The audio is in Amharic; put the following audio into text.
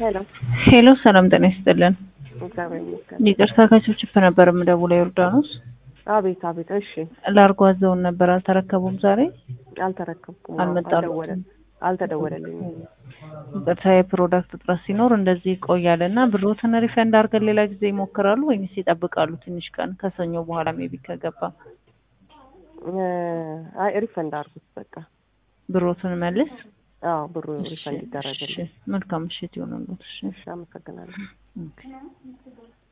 ሄሎ ሄሎ ሰላም ጤና ይስጥልን። እግዚአብሔር ይመስገን። ይቅርታ ከችፕችፕ ነበር የምደውለው ዮርዳኖስ። አቤት አቤት። እሺ ላርጎ አዘውን ነበር አልተረከቡም ዛሬ? አልተረከብኩም። አልመጣሉም? አልደወለ- አልተደወለልኝም። ይቅርታ የፕሮዳክት እጥረት ሲኖር እንደዚህ ይቆያል እና ብሮትን ሪፈንድ አድርገን ሌላ ጊዜ ይሞክራሉ ወይስ ይጠብቃሉ ትንሽ ቀን ከሰኞ በኋላ ሜቢ ከገባ እ፣ አይ ሪፈንድ አድርጉት በቃ። ብሮትን መልስ። አዎ ብሩ እሺ፣ ሪፈንድ ይደረግልኝ። እሺ፣ መልካም ምሽት ይሆንልዎት። እሺ እሺ አመሰግናለሁ። ኦኬ።